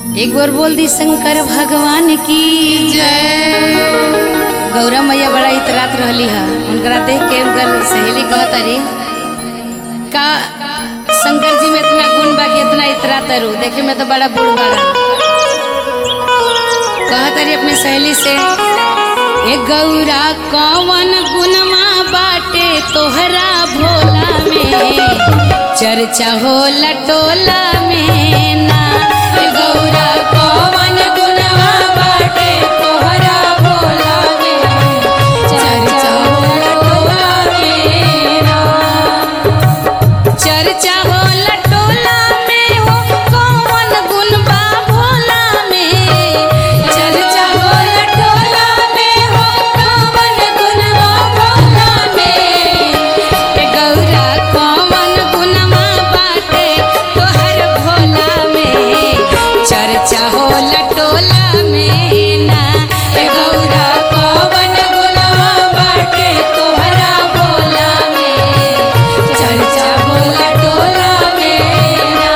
एक बार बोल दी शंकर भगवान की जय गौरा मैया बड़ा इतरात रहली है उनकरा देख के उनकर सहेली कहत अरे का शंकर जी में इतना गुण बा कि इतना इतरात रू देखे में तो बड़ा बूढ़ बड़ा कहत अरे अपनी सहेली से ए गौरा कौन गुणमा बाटे तोहरा भोला में चर्चा हो लटोला में ना ए गौरा कौन गुणमा बाटे तोहरा भोला में चर्चा हो लटोला में ना चर्चा हो लटोला में हो कौन गुण बा भोला में चर्चा हो लटोला में हो कौन गुण बा भोला में ए गौरा कौन गुणमा बाटे तोहर भोला में चर्चा हो लटोला में ना ए गौरा कौन गुणमा बाटे तोहरा भोला में चर्चा हो लटोला में ना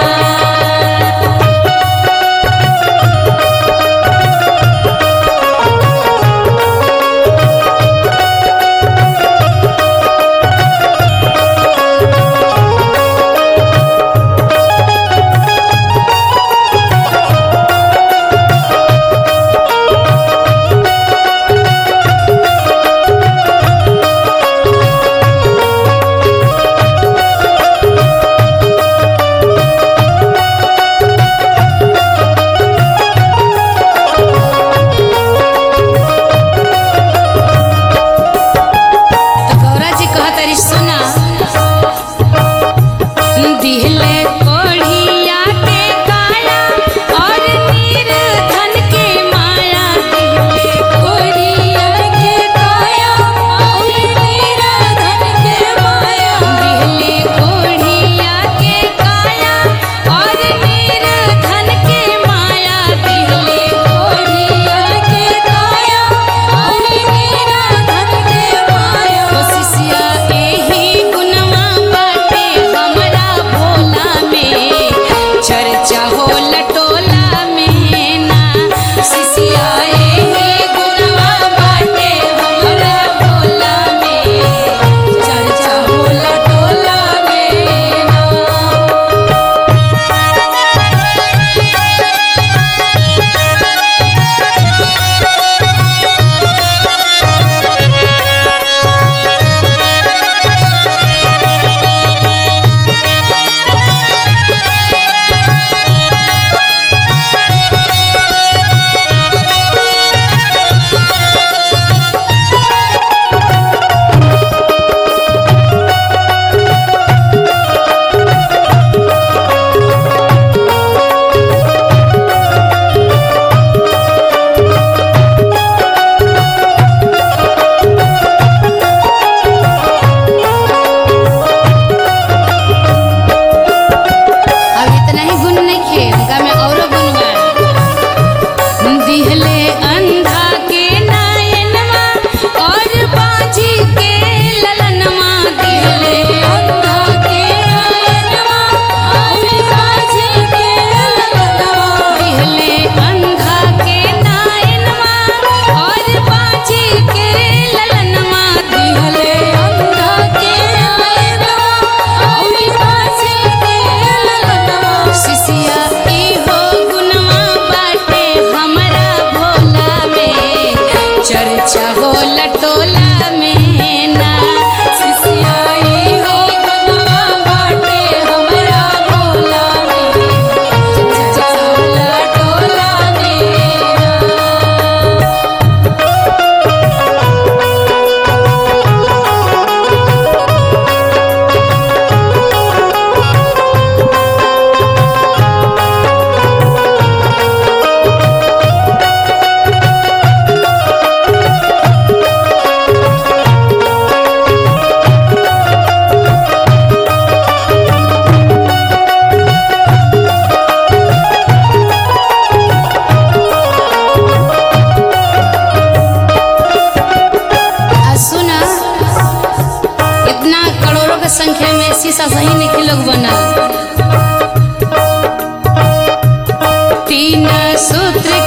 बिना सूत्र